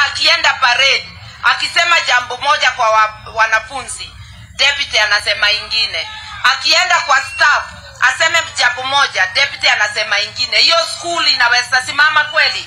akienda parade akisema jambo moja kwa wa, wanafunzi deputy anasema ingine akienda kwa staff aseme jambo moja deputy anasema ingine hiyo school inaweza simama kweli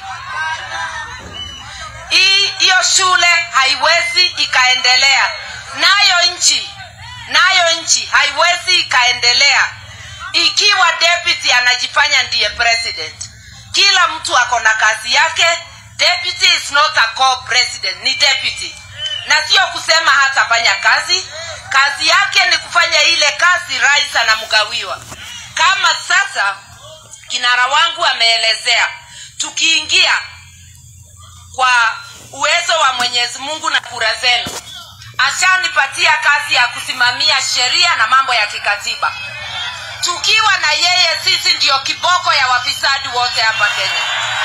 hii hiyo shule haiwezi ikaendelea nayo nchi nayo nchi haiwezi ikaendelea ikiwa deputy anajifanya ndiye president kila mtu ako na kazi yake deputy is not a co-president ni deputy na sio kusema hatafanya kazi kazi yake ni kufanya ile kazi rais anamgawiwa kama sasa kinara wangu ameelezea tukiingia kwa uwezo wa mwenyezi mungu na kura zenu ashanipatia kazi ya kusimamia sheria na mambo ya kikatiba tukiwa na yeye sisi ndiyo kiboko ya wafisadi wote hapa kenya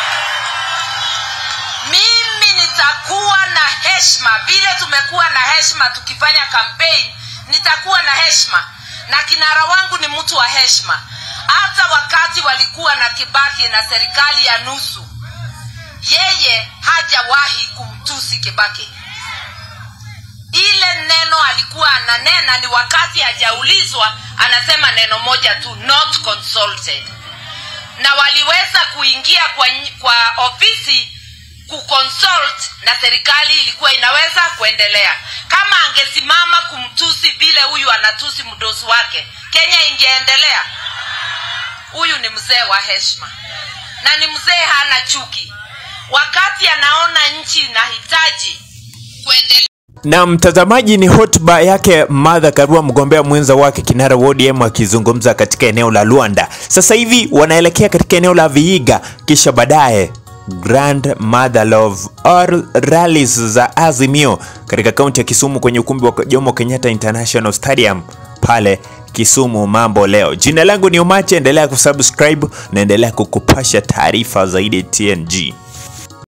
mimi nitakuwa na heshima vile tumekuwa na heshima tukifanya campaign nitakuwa na heshima na kinara wangu ni mtu wa heshima hata wakati walikuwa na kibaki na serikali ya nusu yeye hajawahi kumtusi kibaki ile neno alikuwa ananena ni wakati hajaulizwa anasema neno moja tu not consulted na waliweza kuingia kwa, kwa ofisi kuconsult na serikali ilikuwa inaweza kuendelea kama angesimama kumtusi vile huyu anatusi mdosi wake kenya ingeendelea huyu ni mzee wa heshima na ni mzee hana chuki wakati anaona nchi inahitaji kuendelea na mtazamaji ni hotuba yake Martha Karua mgombea mwenza wake kinara wa ODM akizungumza katika eneo la Luanda. Sasa hivi wanaelekea katika eneo la Vihiga, kisha baadaye Grand Mother of all rallies za Azimio katika kaunti ya Kisumu kwenye ukumbi wa Jomo Kenyatta International Stadium pale Kisumu. Mambo leo. Jina langu ni Omache, endelea kusubscribe na endelea kukupasha taarifa zaidi TNG.